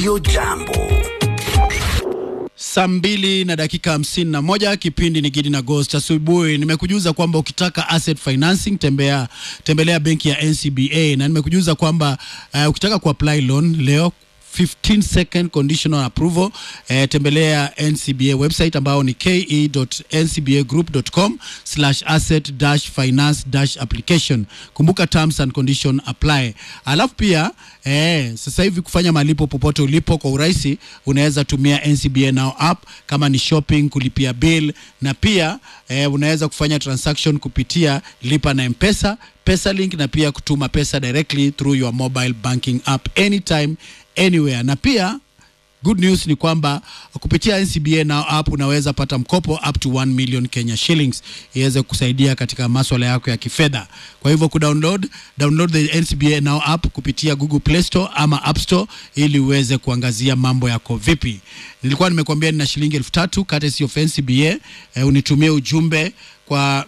Radio Jambo. Saa mbili na dakika hamsini na moja kipindi ni Gidi na Ghost asubuhi. Nimekujuza kwamba ukitaka asset financing tembea, tembelea benki ya NCBA na nimekujuza kwamba uh, ukitaka kuapply loan leo 15 second conditional approval eh, tembelea NCBA website ambao ni ke.ncbagroup.com slash asset dash finance dash application. Kumbuka terms and condition apply. Alafu pia eh, sasa hivi kufanya malipo popote ulipo kwa urahisi, unaweza tumia NCBA Now app kama ni shopping, kulipia bill na pia eh, unaweza kufanya transaction kupitia lipa na Mpesa, PesaLink na pia kutuma pesa directly through your mobile banking app anytime anywhere na pia good news ni kwamba kupitia NCBA Now app unaweza pata mkopo up to 1 million Kenya shillings iweze kusaidia katika maswala yako ya kifedha. Kwa hivyo kudownload download the NCBA Now app kupitia Google Play Store ama App Store ili uweze kuangazia mambo yako vipi. Nilikuwa nimekuambia nina shilingi elfu tatu courtesy of NCBA. Eh, unitumie ujumbe kwa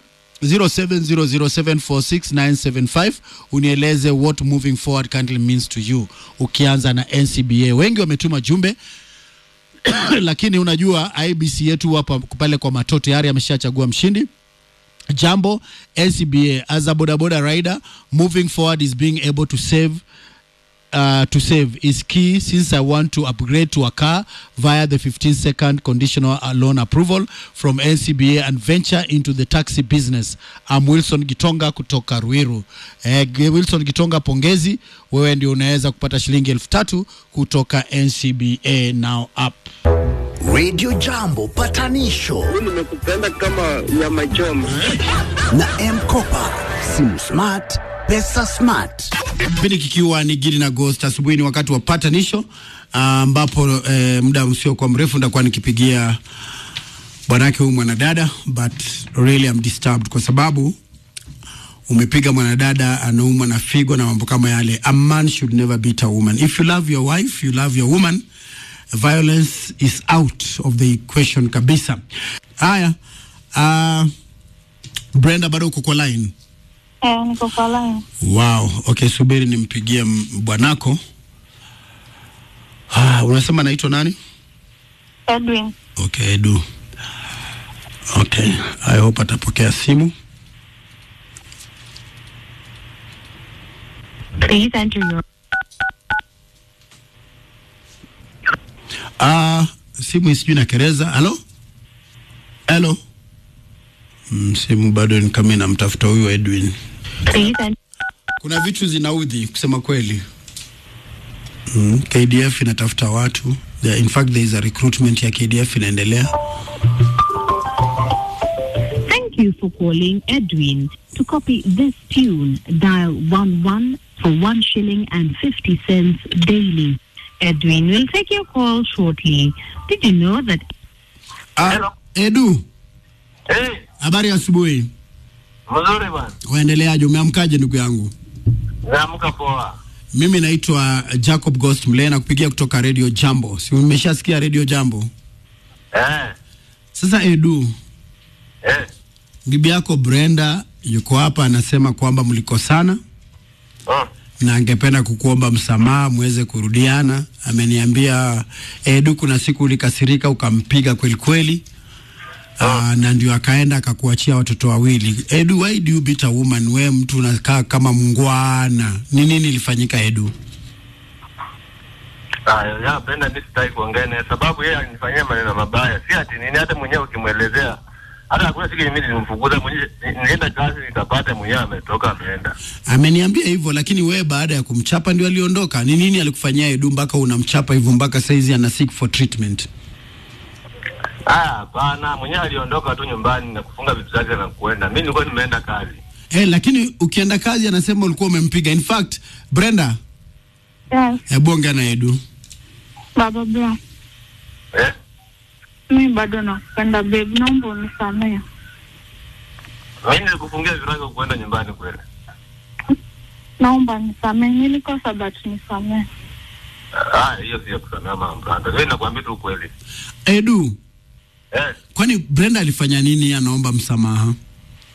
0700746975 unieleze what moving forward currently means to you ukianza na NCBA. Wengi wametuma jumbe lakini unajua IBC yetu hapa pale kwa mato tayari ameshachagua mshindi. Jambo NCBA as a bodaboda rider moving forward is being able to save uh, to save is key since I want to upgrade to a car via the 15 second conditional loan approval from NCBA and venture into the taxi business. I'm Wilson Gitonga kutoka Ruiru. Eh, Wilson Gitonga, pongezi, wewe ndio unaweza kupata shilingi elfu tatu kutoka NCBA Now app. Radio Jambo patanisho nimekupenda kama nyama choma. na M-Kopa. Simu smart, pesa smart. Kipindi kikiwa ni Gidi na Ghost asubuhi, ni wakati wa patanisho ambapo eh, muda usiokuwa mrefu ndakuwa nikipigia bwanake huyu mwanadada, but really I'm disturbed kwa sababu umepiga mwanadada anaumwa na figo na mambo kama yale. A man should never beat a woman. If you love your wife, you love your woman, violence is out of the equation kabisa. Haya, uh, Brenda bado uko kwa line? Eh, niko kwa line. Wow, okay, subiri nimpigie m- bwanako. Ah, unasema naitwa nani? Edwin. Okay, Edu. Okay, I hope atapokea simu. Please enter your Ah, simu isijui na kereza. Halo? Halo? Mm, simu bado ni kama inamtafuta huyu Edwin. please enter Kuna vitu zinaudhi kusema kweli. Mm, KDF inatafuta watu. There, in fact there is a recruitment ya KDF inaendelea. Thank you for calling Edwin. To copy this tune, dial 11 for 1 shilling and 50 cents daily. Edwin will take your call shortly. Did you know that Ah, Edu, Eh, habari ya asubuhi. mzuri bwana. Waendeleaje? Umeamkaje ndugu yangu? Naamka poa. Mimi naitwa Jacob Ghost Mlee na kupigia kutoka Radio Jambo. Si umeshasikia Radio Jambo? Eh, Sasa Edu, eh. bibi yako Brenda yuko hapa anasema kwamba mlikosana Oh. na angependa kukuomba msamaha muweze kurudiana. Ameniambia Edu, kuna siku ulikasirika ukampiga kweli kweli. Uh, na ndio akaenda akakuachia watoto wawili. Edu, why do you beat a woman? We mtu unakaa kama mngwana. Ni nini ilifanyika Edu? Ah, ya penda mimi sitaki kuongea naye sababu yeye alinifanyia maneno mabaya. Si ati nini hata mwenyewe ukimwelezea. Hata hakuna siku mimi nilimfukuza mwenyewe nienda kazi nikapata mwenyewe ametoka ameenda. Ameniambia hivyo, lakini wewe baada ya kumchapa ndio aliondoka. Ni nini alikufanyia Edu mpaka unamchapa hivyo mpaka saizi ana seek for treatment? Ah, hapana, mwenyewe aliondoka tu nyumbani na kufunga vitu zake na kuenda. Mimi nilikuwa nimeenda kazi. Eh, lakini ukienda kazi anasema ulikuwa umempiga. In fact, Brenda, Yes, hebu ongea na Edu. baba bra. Eh? Mi bado nakupenda babe, naomba unisamehe. Mimi nilikufungia virago kuenda nyumbani kweli. Naomba nisamehe, nilikosa but nisamehe. Ah, hiyo sio kusamea mambo. Mimi nakwambia tu ukweli. Edu, Eh, kwani Brenda alifanya nini anaomba msamaha?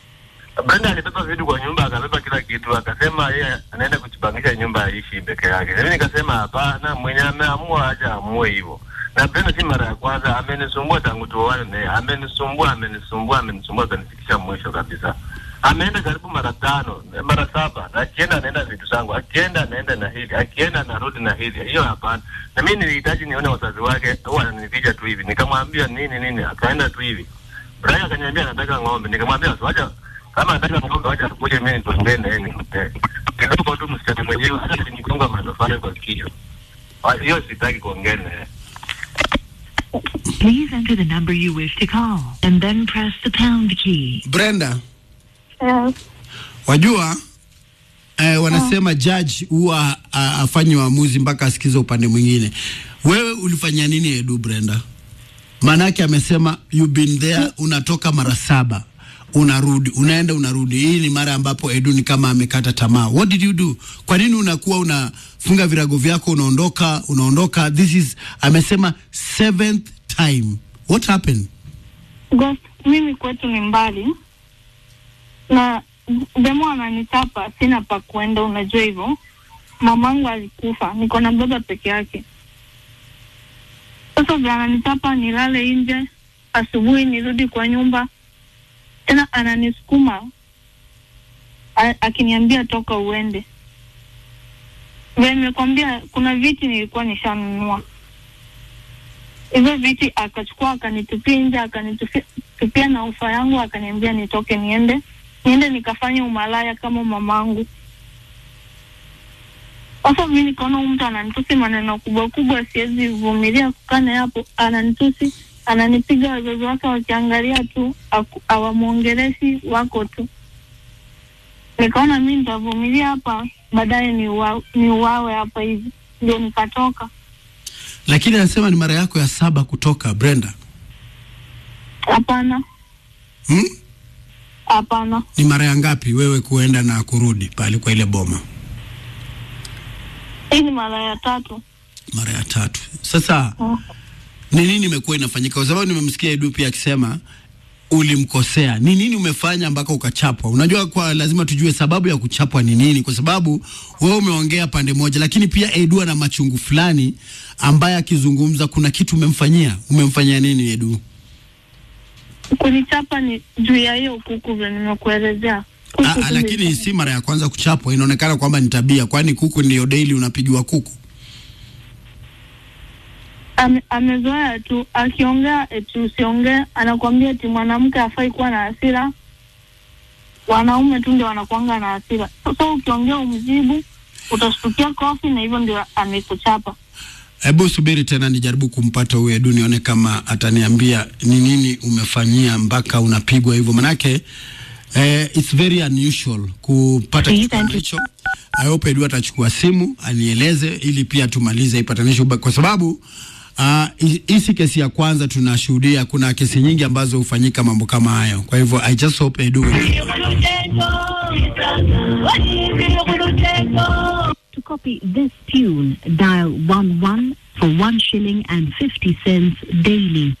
Brenda alibeba vitu kwa nyumba, akabeba kila kitu, akasema yeye anaenda kujipangisha nyumba aishi peke yake. Mimi nikasema hapana, mwenye ameamua acha amue hivyo. Na Brenda si mara ya kwanza, amenisumbua tangu tuoane naye, amenisumbua, amenisumbua, amenisumbua, akanifikisha mwisho kabisa. Ameenda karibu mara tano, mara saba, na akienda anaenda vitu zangu, akienda anaenda na hili, akienda anarudi na hili. Hiyo hapana. Na mimi nilihitaji nione wazazi wake, huwa ananipiga tu hivi, nikamwambia nini nini, akaenda tu hivi. Brian akaniambia anataka ng'ombe, nikamwambia wacha kama anataka ng'ombe wacha tukuje mimi nitembee na yeye nikupee. Kidogo tu msichana mwenyewe sasa nikonga matofali kwa kichwa. Ah, Hiyo sitaki kuongea na yeye. Please enter the number you wish to call and then press the pound key. Brenda, Yes. wajua eh, wanasema judge huwa a- afanyi uamuzi mpaka asikize upande mwingine. Wewe ulifanya nini Edu Brenda? Maanake amesema you been there, unatoka mara saba unarudi unaenda unarudi. Hii ni mara ambapo Edu ni kama amekata tamaa. What did you do? Kwa nini unakuwa unafunga virago vyako unaondoka unaondoka? This is amesema seventh time. What happened? Ghost, mimi kwetu ni mbali na demo ananitapa, sina pa kuenda, unajua hivyo. Mamangu alikufa, niko na baba peke yake. Sasa vile ananitapa nilale nje, asubuhi nirudi kwa nyumba, tena ananisukuma a- akiniambia toka uende. Vile nimekwambia, kuna viti nilikuwa nishanunua hivyo viti akachukua akanitupia nje akanitupia tupia na ufa yangu akaniambia nitoke niende niende nikafanya umalaya kama mamangu sasa mi nikaona huyu mtu ananitusi maneno kubwa kubwa siwezi vumilia kukaa naye hapo ananitusi ananipiga wazazi wake wakiangalia tu aku- hawamwongeleshi wako tu nikaona mi nitavumilia hapa baadaye niuawe ni uwawe hapa hivi ndio nikatoka Lakini anasema ni mara yako ya saba kutoka Brenda. hapana Hmm? hapana Ni mara ya ngapi wewe kuenda na kurudi pale kwa ile boma? hii ni mara ya tatu Mara ya tatu. Sasa Oh. ni nini imekuwa inafanyika? Kwa sababu nimemsikia Edu pia akisema ulimkosea. Ni nini umefanya mpaka ukachapwa? Unajua, kwa lazima tujue sababu ya kuchapwa ni nini, kwa sababu wewe umeongea pande moja, lakini pia Edu ana machungu fulani ambaye akizungumza kuna kitu umemfanyia. Umemfanyia nini Edu? kunichapa ni juu ya hiyo kuku vile nimekuelezea Kuku Ah, tu ah, lakini ni- si mara ya kwanza kuchapwa, inaonekana kwamba ni tabia, kwani kuku ndio daily unapigiwa kuku. ame, amezoea tu akiongea eti usiongee anakwambia eti mwanamke hafai kuwa na hasira wanaume tu ndio wanakuanga na hasira sasa ukiongea umjibu utashtukia kofi na hivyo ndio amekuchapa Hebu subiri tena nijaribu kumpata huyu Edu nione kama ataniambia ni nini umefanyia mpaka unapigwa hivyo, manake eh, it's very unusual kupata Please kitu kama enter- hicho. I hope Edu atachukua simu anieleze, ili pia tumalize hii patanisho, ba- kwa sababu ah, hii uh, si kesi ya kwanza tunashuhudia. Kuna kesi nyingi ambazo hufanyika mambo kama hayo, kwa hivyo I just hope Edu will To copy this tune, dial 11 for 1 shilling and 50 cents daily.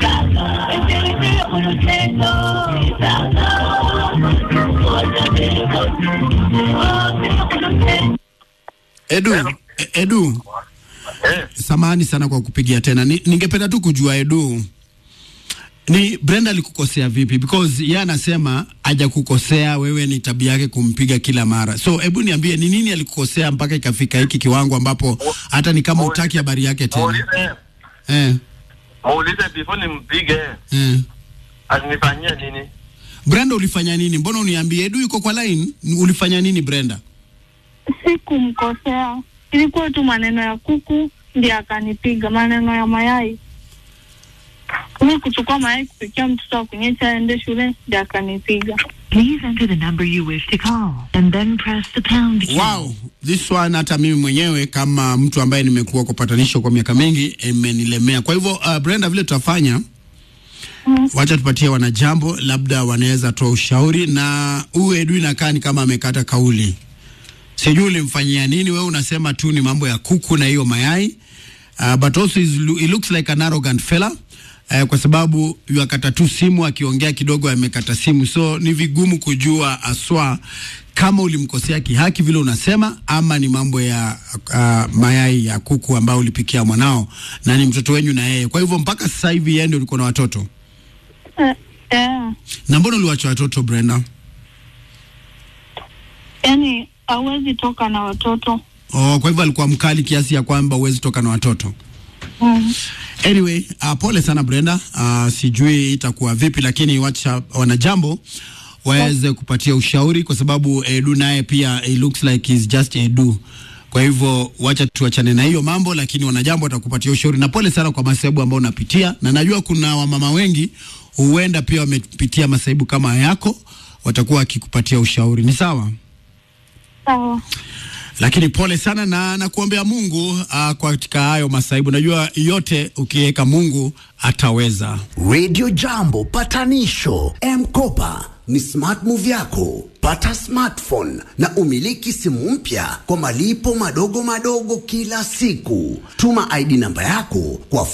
Edu, e- Edu, Eh, samahani sana kwa kupigia tena. Ni, ningependa tu kujua Edu, ni Brenda alikukosea vipi? Because yeye anasema hajakukosea wewe, ni tabia yake kumpiga kila mara. So hebu niambie ni nini alikukosea mpaka ikafika hiki kiwango ambapo hata ni kama utaki habari yake tena. muulize Eh, muulize before nimpige eh. alinifanyia nini? Brenda ulifanya nini? Mbona uniambie Edu yuko kwa line? Ulifanya nini Brenda? sikumkosea ilikuwa tu maneno ya kuku ndio akanipiga maneno ya mayai mi kuchukua mayai kupikia mtoto wa kunyesha aende shule ndio akanipiga Please enter the number you wish to call and then press the pound key. Wow, this one hata mimi mwenyewe kama mtu ambaye nimekuwa kwa patanisho kwa miaka mingi imenilemea. Kwa hivyo uh, Brenda, vile tutafanya Mm. wacha tupatie wanajambo, labda wanaweza toa ushauri, na huyu Edu inakaa ni kama amekata kauli. Sijui ulimfanyia nini wewe, unasema tu ni mambo ya kuku na hiyo mayai uh, but also is, he looks like an arrogant fella eh, kwa sababu yuakata tu simu akiongea kidogo amekata simu, so ni vigumu kujua aswa kama ulimkosea kihaki vile unasema ama ni mambo ya uh, mayai ya kuku ambao ulipikia mwanao na ni mtoto wenyu na yeye. Kwa hivyo mpaka sasa hivi yeye ndio ulikuwa na watoto, Eh, eh, na mbona uliwacha watoto Brenda? yaani hawezi toka na watoto Oh, kwa hivyo alikuwa mkali kiasi ya kwamba huwezi toka na watoto. mm. Anyway, uh, pole sana Brenda. Uh, sijui itakuwa vipi, lakini wacha wanajambo waweze kupatia ushauri, kwa sababu Edu naye pia it looks like he's just Edu. Kwa hivyo wacha tuachane na hiyo mambo, lakini wanajambo watakupatia ushauri, na pole sana kwa masaibu ambayo unapitia, na najua kuna wamama wengi huenda pia wamepitia masaibu kama yako, watakuwa wakikupatia ushauri. Ni sawa? Sawa. lakini pole sana na nakuombea Mungu uh, katika hayo masaibu. Najua yote ukiweka Mungu ataweza. Radio Jambo patanisho M-Kopa ni smart move yako. Pata smartphone na umiliki simu mpya kwa malipo madogo madogo kila siku. Tuma ID namba yako kwa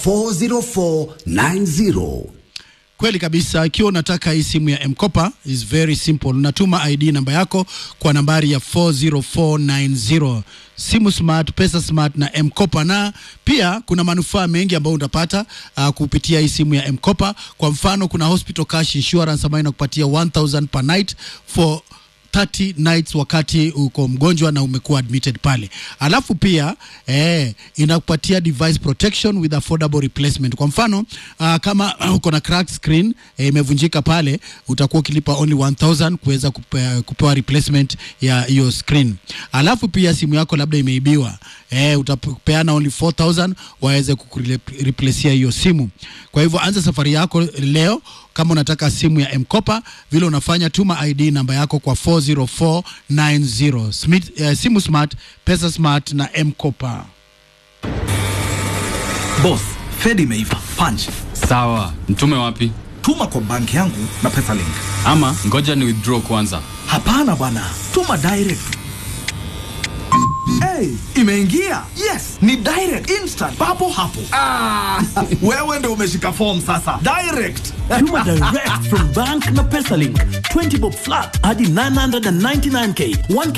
40490. Kweli kabisa, ikiwa unataka hii simu ya Mkopa is very simple. Unatuma ID namba yako kwa nambari ya 40490. Simu smart, pesa smart na Mkopa, na pia kuna manufaa mengi ambayo utapata uh, kupitia hii simu ya Mkopa. Kwa mfano, kuna hospital cash insurance ambayo inakupatia 1000 per night for 30 nights wakati uko mgonjwa na umekuwa admitted pale. Alafu pia eh, inakupatia device protection with affordable replacement. Kwa mfano uh, kama uh, uko na cracked screen eh, imevunjika pale, utakuwa ukilipa only 1000 kuweza kupe, kupewa replacement ya hiyo screen. Alafu pia simu yako labda imeibiwa eh, utapeana only 4000 waweze kukureplacia hiyo simu. Kwa hivyo anza safari yako leo kama unataka simu ya Mkopa, vile unafanya tuma ID namba yako kwa 40490. Smith, eh, simu smart, pesa smart na Mkopa. Boss, Fed imeiva. Punch. Sawa, mtume wapi? Tuma kwa banki yangu na Pesalink. Ama ngoja ni withdraw kwanza. Hapana bwana, tuma direct. Hey, imeingia. Yes, ni direct instant papo hapo. Ah, wewe ndio umeshika form sasa. Direct. Tuma direct from bank na Pesalink. 20 bob flat hadi 999k. 1k